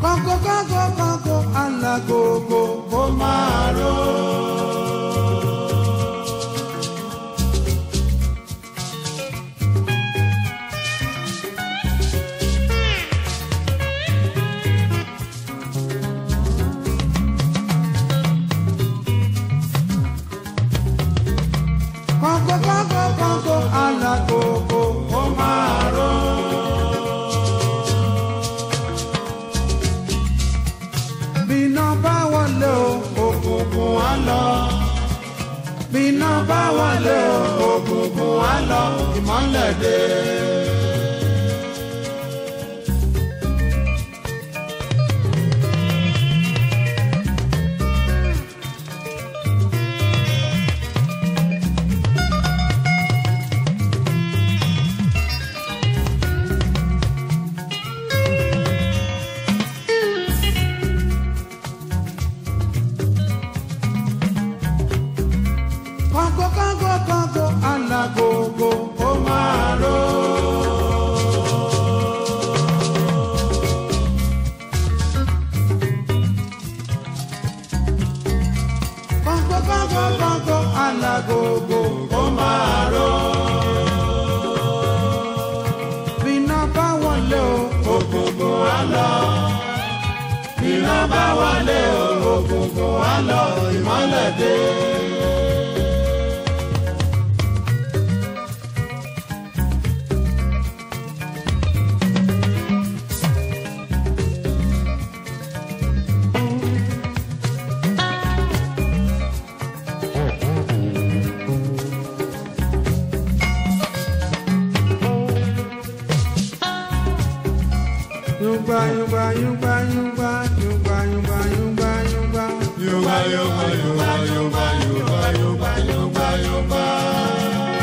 kọ́ńkọ́ kọ́ńkọ́ kọ́ńkọ́ alágogo kó máa ró. kọ́ńkọ́ kọ́ńkọ́ kọ́ńkọ́ alágogo kó máa ró. bíná bá wọlé o òkùnkùn á lọ. bíná bá wọlé o òkùnkùn á lọ ìmọ́lẹ̀ dé. kọ́ńkọ́ kọ́ńkọ́ kọ́ńkọ́ alágogo ó máa ró. kọ́ńkọ́ kọ́ńkọ́ kọ́ńkọ́ alágogo ó máa ró. bíná bá wọlé o ògùngùn á lọ. bíná bá wọlé o ògùngùn á lọ ìmọ́lẹ̀ dé. Yungba yungba yungba yungba yungba yungba yungba yungba Yungba, yungba, yungba, yungba, yungba, yungba, yungba, yungba.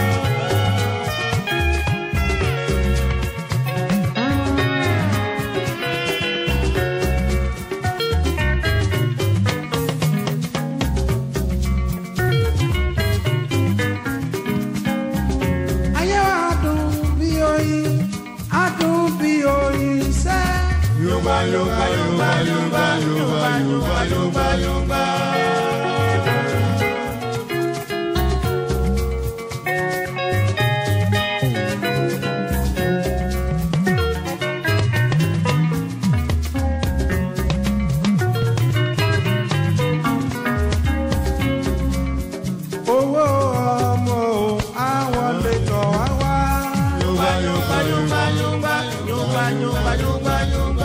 ayé wa dùn bí oyin á dùn bí oyin sẹ́. Yungba, yungba, yungba, yungba, yungba, yungba, yungba, yungba. owó ọmọ o àwọn lè tọ̀ wá wá. Yungba, yungba, yungba, yungba, yungba, yungba, yungba, yungba.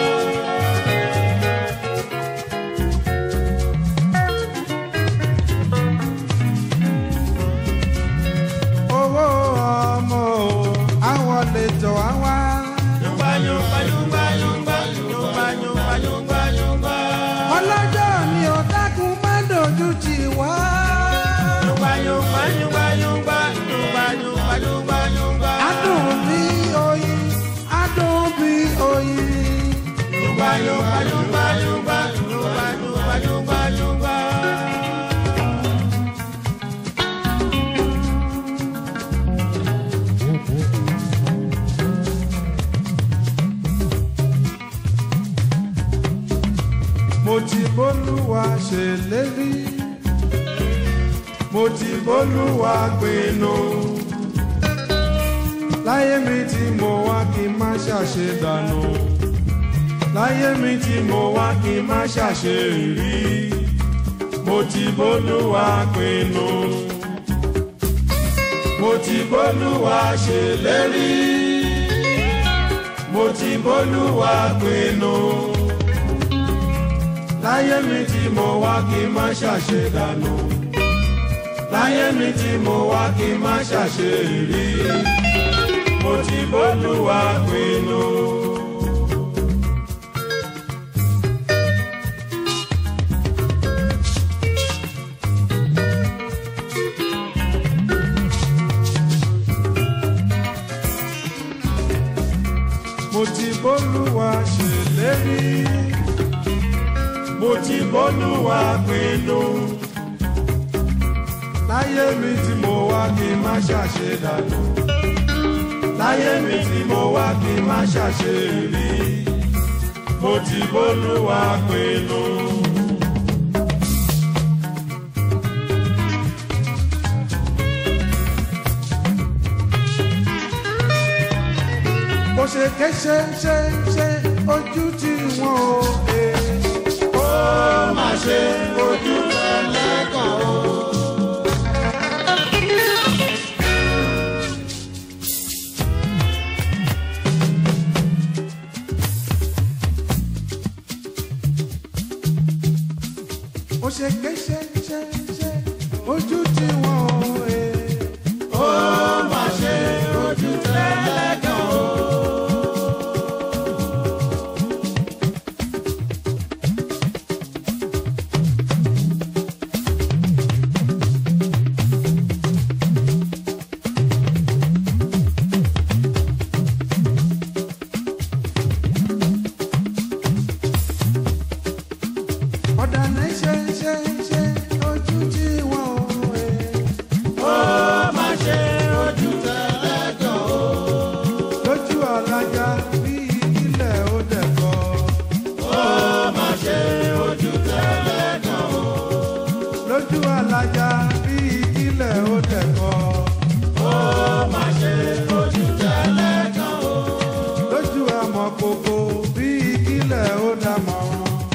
owó ọmọ o àwọn lè tọ̀ wá wá. Yungba, yungba, yungba, yungba, yungba, yungba, yungba, yungba. ọlọ́jọ́ ni ó dákun má dojú tì wá. Yungba, yungba, yungba, yungba, yungba, yungba, yungba, yungba. á dùn bí oyin á dùn bí oyin. Yungba, yungba, yungba, yungba, yungba, yungba, yungba, yungba. mo ti bólúwa ṣèlérí mo ti bólúwa pinnu láyé mi tí mo wá kí n má ṣàṣe dànù láyé mi tí mo wá kí n má ṣàṣe rí mo ti bólúwa pinnu mo ti bólúwa ṣèlérí mo ti bólúwa pinnu láyé mi tí mo wá kí n má ṣàṣe dànù láyé mi tí mo wá kí n má ṣàṣe rí mo ti bólúwa pinnu. mo ti bólúwa ṣèlérí mo ti bólúwa pinnu láyé mi tí mo wá kí n má ṣàṣe dànù láyé mi tí mo wá kí n má ṣàṣe rí mo ti bólúwa pinnu. bó ṣe ké ṣe ṣe ṣe ojú tí wọn ò gbé. ó má ṣe ojú ẹlẹ́gàn o. ó ṣe ké ṣe ṣe ṣe ojú tí wọn ò gbé. ó má ṣe ojú ẹlẹ́gàn o. ọ̀dàlẹ̀ ṣe ṣe ṣe ojú tí wọ́n ò wé. ó má ṣe ojú tẹ̀lẹ́gàn o. lójú alájà bí ilẹ̀ ó dẹ̀kọ́. ó má ṣe ojú tẹ̀lẹ́gàn o. lójú alájà bí ilẹ̀ ó dẹ̀kọ́. ó má ṣe ojú tẹ̀lẹ́gàn o. lójú amọ̀kòkò bí ilẹ̀ ó dàmọ̀ràn.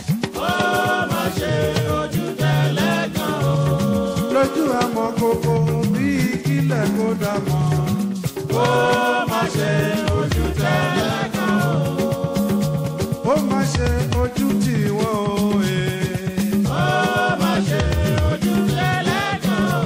lójú àmọ́ kókó bí kílẹ̀ kó dà mọ́. ó má ṣe ojú tẹ́lẹ̀ kan o. ó má ṣe ojú tí wọ́n ò he. ó má ṣe ojú tẹ́lẹ̀ kan o.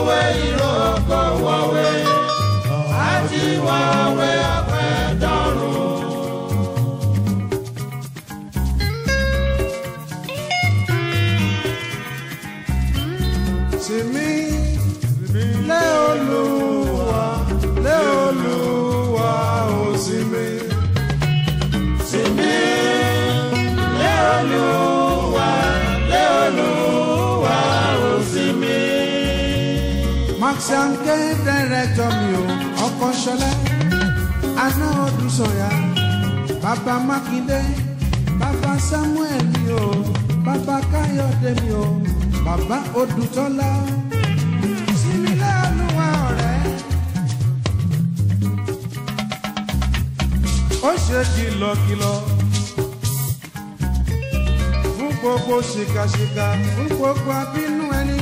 wọ̀wé ìrókò wọ̀wé àti wọ̀wé ọ̀pẹ dọ́rùn. Sinmi lé Olúwa lé Olúwa ó sinmi. Sinmi lé Olúwa lé Olúwa ó sinmi. Maxiam ké dẹ́rẹ́tọ̀ mi ò ọkọ̀ ṣọlẹ̀ aná ọdún sọ̀yà bàbá Mákindé bàbá Samuel mi ò bàbá Káyọ̀dé mi ò bàbá Odùtọ́lá sinmi lé Olúwa ọ̀rẹ́. ó ṣe kìlọ̀kìlọ̀ fún gbogbo ṣìkàṣìkà fún gbogbo abínú ẹni.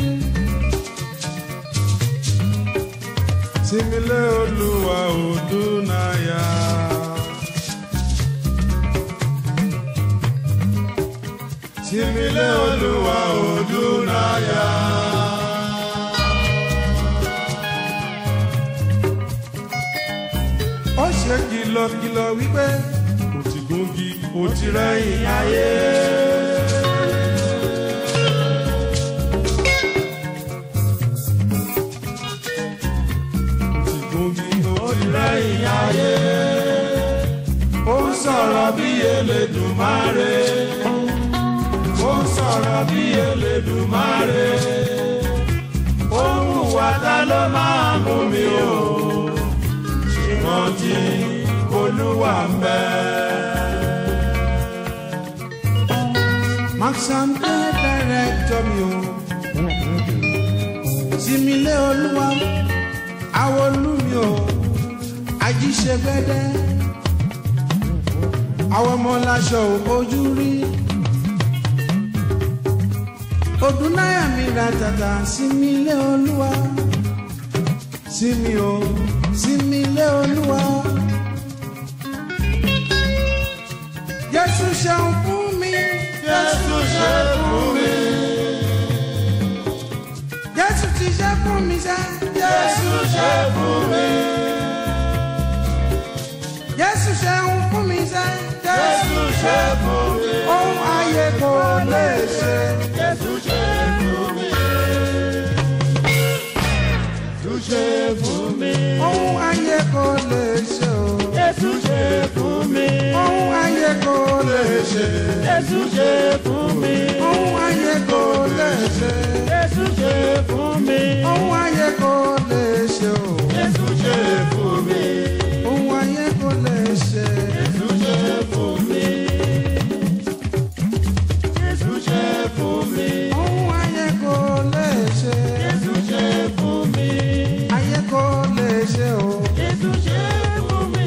Simile Olúwa Odúnáyà. Simile Olúwa Odúnáyà. Ó ṣe kìlọ̀kìlọ̀ wípé kò ti gúngi kò ti rẹ́yìn ayé. lẹ́yìn ayé. Ó ń sọ̀rọ̀ bí Elédùmarè. Ó ń sọ̀rọ̀ bí Elédùmarè. Ó ń hùwà ta ló máa mú mi o. Ìrántí Olúwa ń bẹ. Maxam dé dẹ́rẹ́tọ̀ mi o. Simile Olúwa àwọn olúmi o ajíṣẹ́gbẹ́dẹ́ àwọn ọmọ láṣọ ojú rí ọdún náírà mi ra tàtà sí mi lé olúwa sí mi o sí mi lé olúwa jésù ṣeun fún mi jésù ṣe fún mi jésù ti ṣe fún mi sẹ́ jésù ṣe fún mi. Jésù ṣe ń fún mi sẹ́. Jésù ṣe fún mi. Ohun ayé kò lè ṣe. Jésù ṣe fún mi. Jésù ṣe fún mi. Ohun ayé kò lè ṣe o. Jésù ṣe fún mi. Ohun ayé kò lè ṣe. Jésù ṣe fún mi. Ohun ayé kò lè ṣe. Jésù ṣe fún mi. Ohun ayé kò lè ṣe o. Jésù ṣe fún mi. Ohun ayé kò lè ṣe. Jésù ṣe fún mi. Jésù ṣe fún mi. Ohun ayé kò lè ṣe. Jésù ṣe fún mi. Ayé kò lè ṣe o. Jésù ṣe fún mi.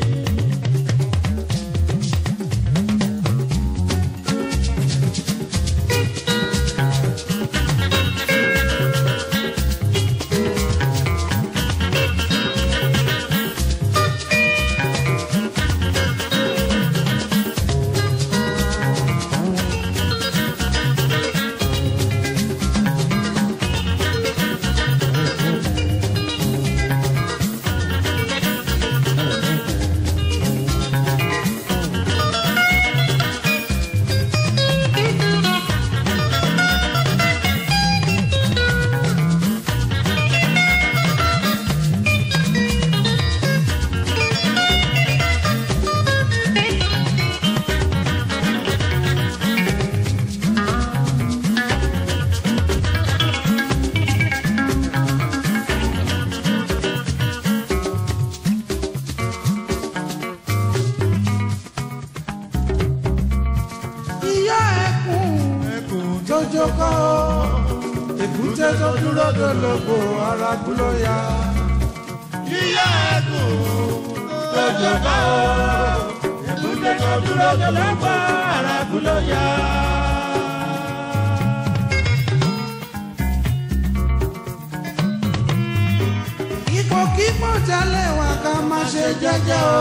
Ìyá ẹkùn tó jókòó, èkúté tó dúró dológo ara kúló ya. Ìyá ẹkùn tó jókòó, èkúté tó dúró dológo ara kúló ya. Ipò kíkọ́ jalè wà ká má ṣe jẹ́jẹ́ o.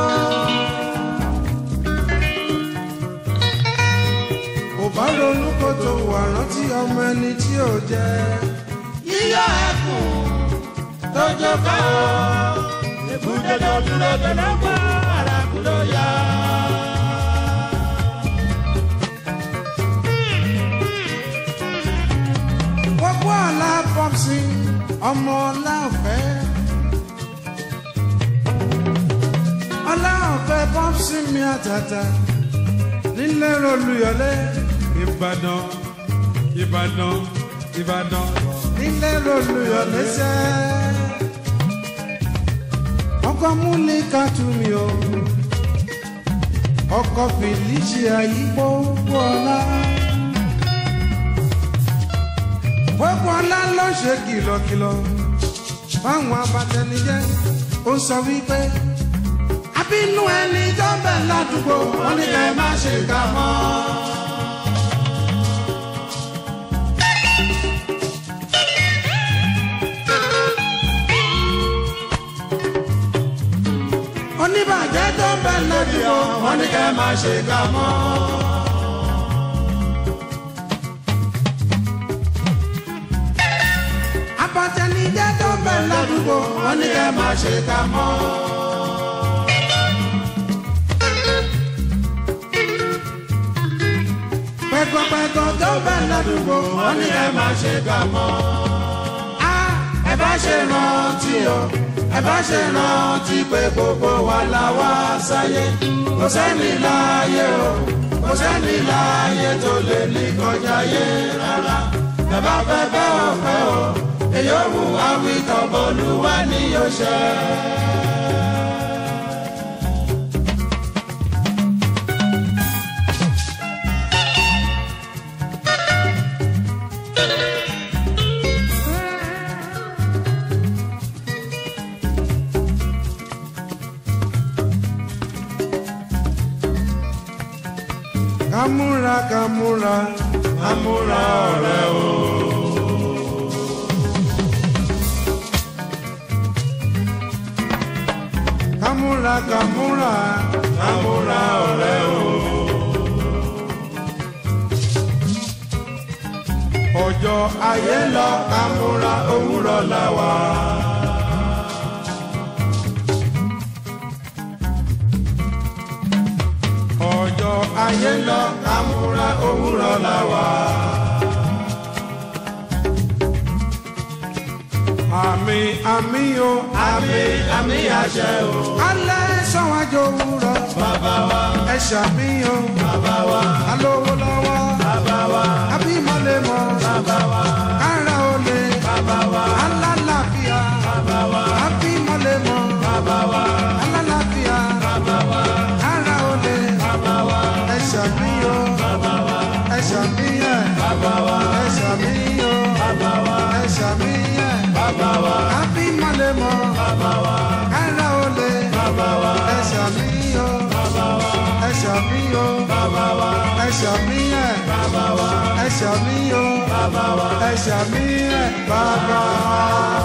kò bá ronú kó tó wà rántí ọmọ ẹni tí ò jẹ. yíyọ ẹkùn lójó ká o. èbúté tó dúró tó ló gbọ́ àràkù ló yá. gbogbo ọ̀la pọ́psì ọmọ ọ̀la ọ̀fẹ́. ọ̀la ọ̀fẹ́ pọ́psì mi àtàtà nílẹ̀ olùyọ̀lé ìbàdàn ìbàdàn ìbàdàn nílẹ̀ olùyọ̀lé sẹ́. ọkọ múlẹ̀ kàtú mi o ọkọ felicia yípo wọlá. gbogbo ọlá ló ṣe kìlọ̀kìlọ̀ fáwọn abatẹnijẹ́ ó sọ wípé abínú ẹni tó bẹ̀ ládùúgbò wọn ní kẹ́ má ṣe kà mọ́. oníbàjẹ́ tó bẹ̀ ládùúgbò wọn ní kẹ́ má ṣe kà mọ́. abatẹnijẹ́ tó bẹ̀ ládùúgbò wọn ní kẹ́ má ṣe kà mọ́. pẹ̀kọ̀pẹ̀kọ̀ tó bẹ̀ ládùúgbò wọn ní kẹ́ má ṣe kà mọ́. a ẹ bá ṣe rántí o ẹ bá ṣe rántí pé gbogbo wa la wá sáyé kò sẹ́ni láàyè o kò sẹ́ni láàyè tó lè ní kọjá yé rárá ẹ bá fẹ́ bẹ́ ò fẹ́ o èyí ò mú àwítọ́ bọ́lúwa ní yóò ṣe. Kamura kamura kamura ọ̀rẹ́ o. Kamura kamura kamura ọ̀rẹ́ o. Ọjọ́ ayé lọ kamura òwúrọ̀ la wà. Ọjọ́ ayé lọ kamura òwúrọ̀ la wà. Àmì àmì o. Àmì àmì àṣẹ o. Alẹ́ sọ̀wájú òwúrọ̀. Bàbá wa. Ẹ ṣàmì o. Bàbá wa. Alówó lọ́wọ́. Bàbá wa. Abímọ̀lẹ̀ mọ̀. Bàbá wa. Kára olè. Bàbá wa. Alálàáfíà. Bàbá wa. Abímọ̀lẹ̀ mọ̀. Bàbá wa. Alálàáfíà. Bàbá wa. Kára olè. Bàbá wa. Ẹ ṣàmì o. Bàbá wa. Ẹ ṣàmì ẹ̀. Bàbá wa. Ẹ ṣàmì o. Bàbá wa. Ẹ ṣàmì ẹ̀. Bàbá wa. Abímọ̀lẹ̀ mọ̀. Bàbá wa. Kára olè. Bàbá wa. Ẹ ṣàmì o. Bàbá wa. Ẹ ṣàmì o. Bàbá wa. Ẹ ṣàmì ẹ̀. Bàbá wa. Ẹ ṣàmì o. Bàbá wa. Ẹ ṣàmì ẹ̀. Bàbá wa.